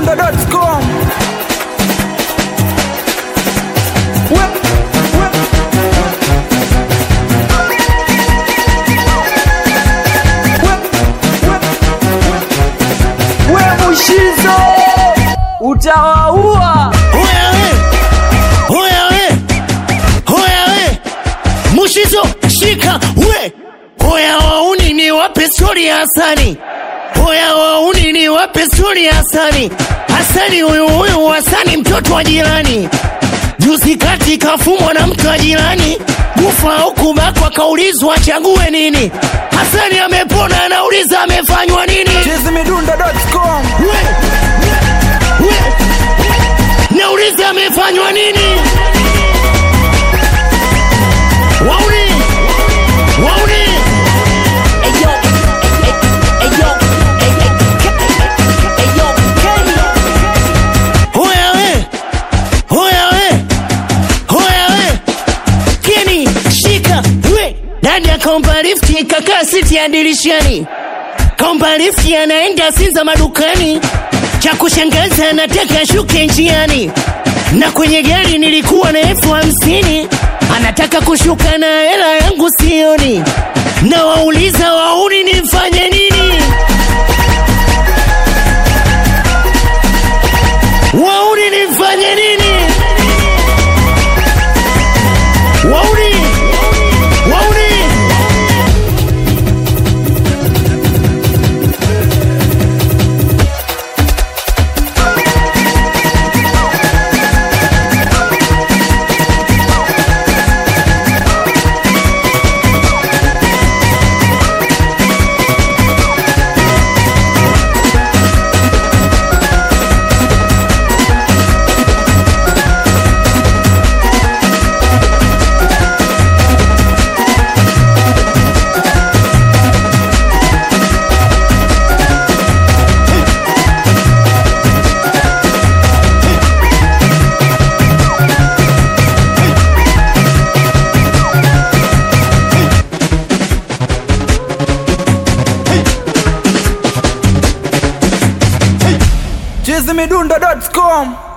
chizimidundo.com we, we. We, we, we mushizo utawaua Hoya we, hoya we, hoya we, Mushizo shika we, hoya wauni ni wape stori ya Hasani, hoya wauni ni wape stori ya Hasani. Hasani huyu huyu Hasani mtoto wa jirani, juzi kati kafumwa na mtu wa jirani, kufa au kubakwa, kaulizwa achague nini. Hasani amepona, anauliza amefanywa nini? chizimidundo.com We, we, nauliza amefanywa nini? Wauni, wauni, hoya we, hoya we, hoya we, Keni shika we, ndani ya kaomba lifti kakaa siti ya dirishani, kaomba lifti anaenda Sinza madukani, cha kushangaza anataka shuke njiani, na kwenye gari nilikuwa na elfu hamsini anataka kushuka na hela yangu sioni, na wauliza wauni nifanye nini? Wauni nifanye nini? Wauni, wauni. chizimidundo.com